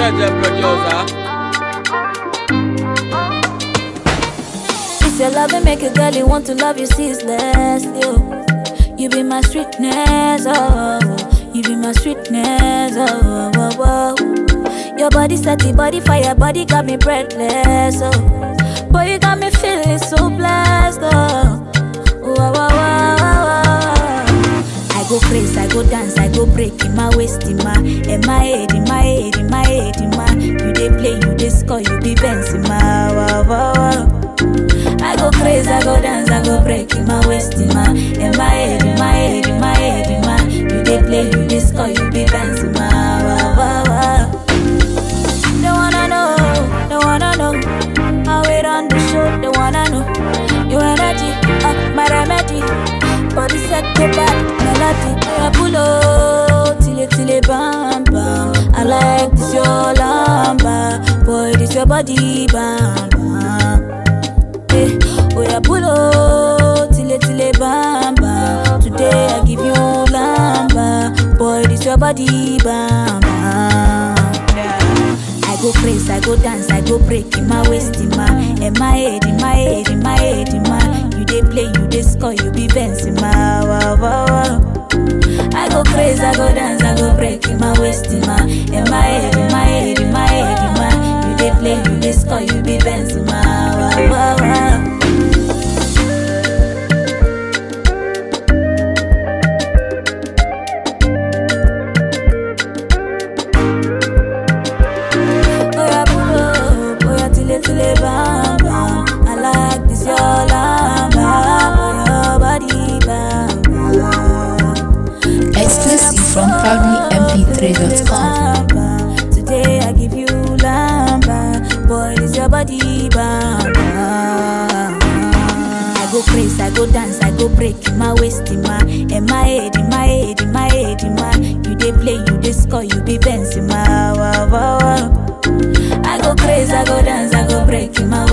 Jeje producer. It's your love and make a girl you want to love you ceaselessly. Oh. You be my sweetness, oh. You be my sweetness, oh. oh, oh, oh. Your body set the body fire, body got me breathless, oh. Boy, you got me feeling so blessed, oh. Oh, oh, oh, oh, oh, oh. I go crazy, I go dance, I go break in my waist, in my, in my head, in my head, in my head, in my. You dey play, you dey score, you be bouncing, my wow, wow, wow. I go crazy, I go dance, I go break in my waist, in my, in my head, in my head, in my head, in my. You dey play, you dey score, you be dancing, my wow, wow, wow. They wanna know, they wanna know how it on the show. They wanna know your energy, uh, my remedy. Body set go back, melody. I pull up till it till it bam bam. I like this your lamba, boy. This your body bam bam. Eh, oh yeah, pull up till it till it bam bam. Today I give you lamba, boy. This your body bam bam. I go crazy, I go dance, I go break in my waist, in my, in my head, in my head, in my head, in my. You dey play, you dey score, you be bouncing, my wow wow wow. I go crazy, I go dance, I go break in my waist, in my, in my head, in my head, in my head, in my. You dey play, you dey score, you be bouncing, my wow wow wow. Oya pull up, oya tile tile bam bam. I like this your lamba, your body bam bam. Exclusive from proudlymp3.com. Lamba, Today I give you lamba, boy this your body bam bam. I go crazy, I go dance, I go break in my waist, in my, in my head, in my head, in my head, in my. You dey play, you dey score, you be bouncing, my wow wow wow. I go crazy, I go dance, I go break in my